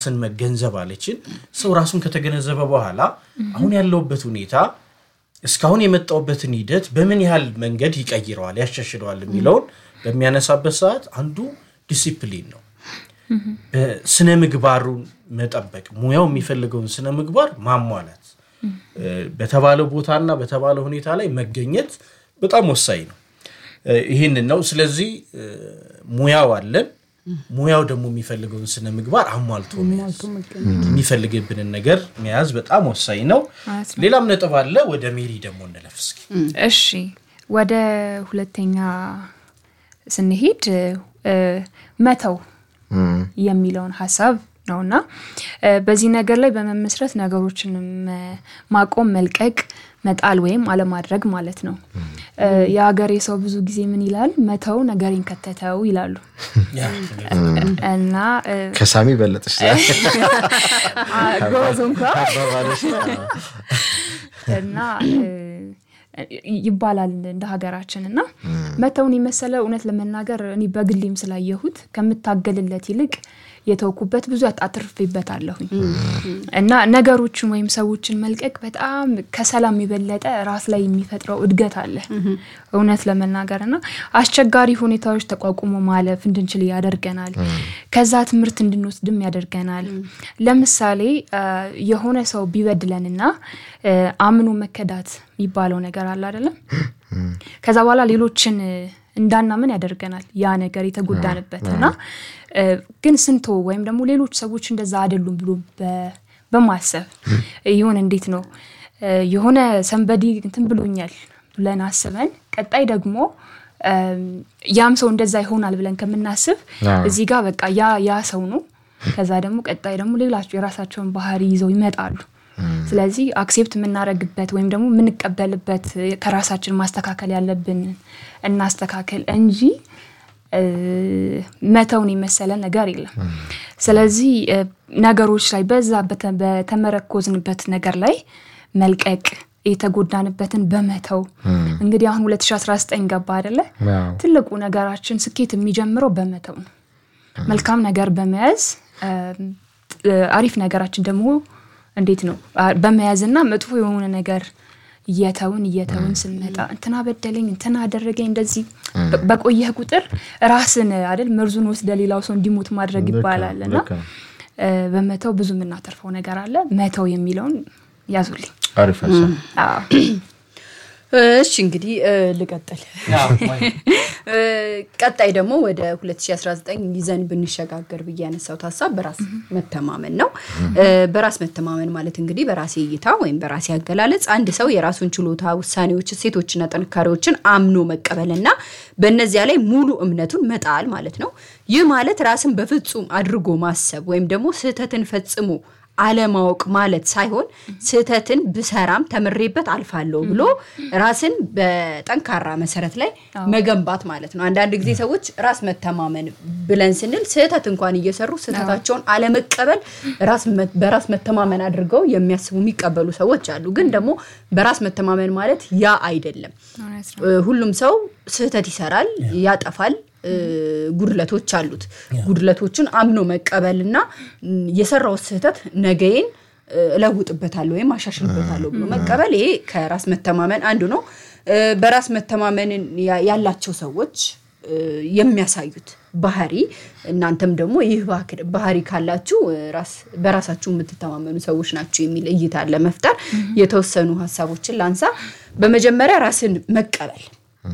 ራስን መገንዘብ አለችን። ሰው ራሱን ከተገነዘበ በኋላ አሁን ያለውበት ሁኔታ እስካሁን የመጣውበትን ሂደት በምን ያህል መንገድ ይቀይረዋል፣ ያሻሽለዋል የሚለውን በሚያነሳበት ሰዓት አንዱ ዲሲፕሊን ነው። በስነ ምግባሩን መጠበቅ ሙያው የሚፈልገውን ስነ ምግባር ማሟላት በተባለው ቦታና በተባለው ሁኔታ ላይ መገኘት በጣም ወሳኝ ነው። ይህንን ነው። ስለዚህ ሙያው አለን። ሙያው ደግሞ የሚፈልገውን ስነ ምግባር አሟልቶ መያዝ የሚፈልግብንን ነገር መያዝ በጣም ወሳኝ ነው። ሌላም ነጥብ አለ። ወደ ሜሪ ደግሞ እንለፍ እስኪ። እሺ ወደ ሁለተኛ ስንሄድ መተው የሚለውን ሀሳብ ነውና በዚህ ነገር ላይ በመመስረት ነገሮችን ማቆም፣ መልቀቅ፣ መጣል ወይም አለማድረግ ማለት ነው። የሀገሬ ሰው ብዙ ጊዜ ምን ይላል? መተው ነገሬን ከተተው ይላሉ እና ከሳሚ በለጠች ጎበዝ እንኳ እና ይባላል እንደ ሀገራችን እና መተውን የመሰለ እውነት ለመናገር እኔ በግሌም ስላየሁት ከምታገልለት ይልቅ የተውኩበት ብዙ አትርፌበታለሁኝ እና ነገሮችን ወይም ሰዎችን መልቀቅ በጣም ከሰላም የበለጠ ራስ ላይ የሚፈጥረው እድገት አለ እውነት ለመናገር እና አስቸጋሪ ሁኔታዎች ተቋቁሞ ማለፍ እንድንችል ያደርገናል። ከዛ ትምህርት እንድንወስድም ያደርገናል። ለምሳሌ የሆነ ሰው ቢበድለንና አምኖ መከዳት የሚባለው ነገር አለ አይደለም። ከዛ በኋላ ሌሎችን እንዳናምን ያደርገናል ያ ነገር የተጎዳንበት እና ግን ስንቶ ወይም ደግሞ ሌሎች ሰዎች እንደዛ አይደሉም ብሎ በማሰብ ይሆን እንዴት ነው የሆነ ሰንበዲ እንትን ብሎኛል ብለን አስበን ቀጣይ ደግሞ ያም ሰው እንደዛ ይሆናል ብለን ከምናስብ እዚህ ጋር በቃ ያ ያ ሰው ነው። ከዛ ደግሞ ቀጣይ ደግሞ ሌላቸው የራሳቸውን ባህሪ ይዘው ይመጣሉ። ስለዚህ አክሴፕት የምናደርግበት ወይም ደግሞ የምንቀበልበት ከራሳችን ማስተካከል ያለብን እናስተካከል እንጂ መተውን የመሰለ ነገር የለም። ስለዚህ ነገሮች ላይ በዛ በተመረኮዝንበት ነገር ላይ መልቀቅ የተጎዳንበትን በመተው እንግዲህ አሁን 2019 ገባ አይደለ? ትልቁ ነገራችን ስኬት የሚጀምረው በመተው ነው። መልካም ነገር በመያዝ አሪፍ ነገራችን ደግሞ እንዴት ነው በመያዝና መጥፎ የሆነ ነገር እየተውን እየተውን ስንመጣ እንትና በደለኝ እንትና አደረገኝ እንደዚህ በቆየህ ቁጥር ራስን አይደል መርዙን ወስደ ሌላው ሰው እንዲሞት ማድረግ ይባላል እና በመተው ብዙ የምናተርፈው ነገር አለ። መተው የሚለውን ያዙልኝ። አሪፍ እሺ እንግዲህ ልቀጥል። ቀጣይ ደግሞ ወደ 2019 ይዘን ብንሸጋገር ብዬ ያነሳሁት ሀሳብ በራስ መተማመን ነው። በራስ መተማመን ማለት እንግዲህ በራሴ እይታ ወይም በራሴ አገላለጽ አንድ ሰው የራሱን ችሎታ፣ ውሳኔዎች፣ እሴቶችና ጥንካሬዎችን አምኖ መቀበልና በእነዚያ ላይ ሙሉ እምነቱን መጣል ማለት ነው። ይህ ማለት ራስን በፍጹም አድርጎ ማሰብ ወይም ደግሞ ስህተትን ፈጽሞ አለማወቅ ማለት ሳይሆን ስህተትን ብሰራም ተምሬበት አልፋለሁ ብሎ ራስን በጠንካራ መሰረት ላይ መገንባት ማለት ነው። አንዳንድ ጊዜ ሰዎች ራስ መተማመን ብለን ስንል ስህተት እንኳን እየሰሩ ስህተታቸውን አለመቀበል በራስ መተማመን አድርገው የሚያስቡ የሚቀበሉ ሰዎች አሉ። ግን ደግሞ በራስ መተማመን ማለት ያ አይደለም። ሁሉም ሰው ስህተት ይሰራል፣ ያጠፋል ጉድለቶች አሉት። ጉድለቶችን አምኖ መቀበልና የሰራው ስህተት ነገዬን እለውጥበታለሁ ወይም አሻሽልበታለሁ ብሎ መቀበል ይሄ ከራስ መተማመን አንዱ ነው። በራስ መተማመንን ያላቸው ሰዎች የሚያሳዩት ባህሪ እናንተም ደግሞ ይህ ባህሪ ካላችሁ በራሳችሁ የምትተማመኑ ሰዎች ናቸው የሚል እይታ ለመፍጠር የተወሰኑ ሀሳቦችን ላንሳ። በመጀመሪያ ራስን መቀበል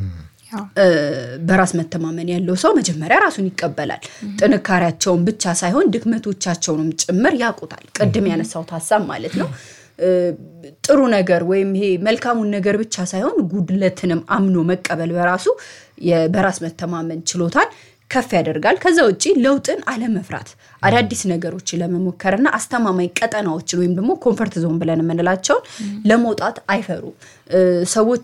በራስ መተማመን ያለው ሰው መጀመሪያ ራሱን ይቀበላል። ጥንካሬያቸውን ብቻ ሳይሆን ድክመቶቻቸውንም ጭምር ያውቁታል። ቅድም ያነሳሁት ሀሳብ ማለት ነው። ጥሩ ነገር ወይም ይሄ መልካሙን ነገር ብቻ ሳይሆን ጉድለትንም አምኖ መቀበል በራሱ በራስ መተማመን ችሎታን ከፍ ያደርጋል። ከዛ ውጭ ለውጥን አለመፍራት አዳዲስ ነገሮችን ለመሞከርና አስተማማኝ ቀጠናዎችን ወይም ደግሞ ኮንፈርት ዞን ብለን የምንላቸውን ለመውጣት አይፈሩም። ሰዎች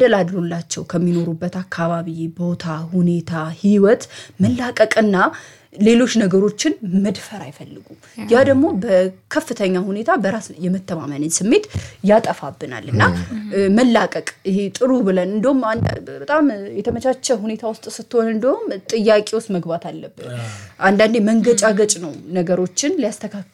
ተደላድሎላቸው ከሚኖሩበት አካባቢ፣ ቦታ፣ ሁኔታ፣ ህይወት መላቀቅና ሌሎች ነገሮችን መድፈር አይፈልጉም። ያ ደግሞ በከፍተኛ ሁኔታ በራስ የመተማመንን ስሜት ያጠፋብናል እና እ፣ መላቀቅ ይሄ ጥሩ ብለን እንደውም አንድ- በጣም የተመቻቸ ሁኔታ ውስጥ ስትሆን እንደውም ጥያቄ ውስጥ መግባት አለብን። አንዳንዴ መንገጫገጭ ነው ነገሮችን ሊያስተካክል